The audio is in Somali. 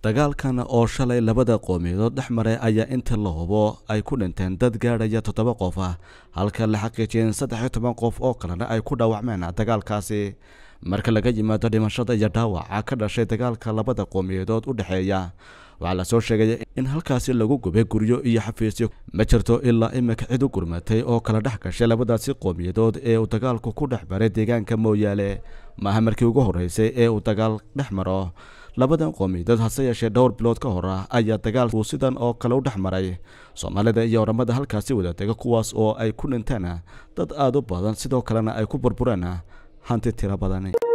dagaalkan oo shalay labada qoomiyadood dhex maray ayaa inta la hubo ay ku dhinteen dad gaadhaya toddoba qof ah halka la xaqiijiyeen saddex iyo toban qof oo kalena ay ku dhaawacmeen dagaalkaasi marka laga yimaado dhimashada iyo dhaawaca ka dhashay dagaalka labada qoomiyadood u dhexeeya waxaa lasoo sheegay in halkaasi lagu gubay guryo iyo xafiisyo ma jirto ilaa imika cid u gurmatay oo kala dhex gashay labadaasi qoomiyadood ee uu dagaalku ku dhex maray deegaanka mooyaale maaha markii ugu horreysay ee uu dagaal dhex maro labadan qoomiyadood hase yeeshee dhowr bilood ka hor ah ayaa dagaalku sidan oo kale u dhex maray soomaalida iyo oramada halkaasi wadatega kuwaas oo ay ku dhinteen dad aada u badan sidoo kalena ay ku burbureen hanti tiro badan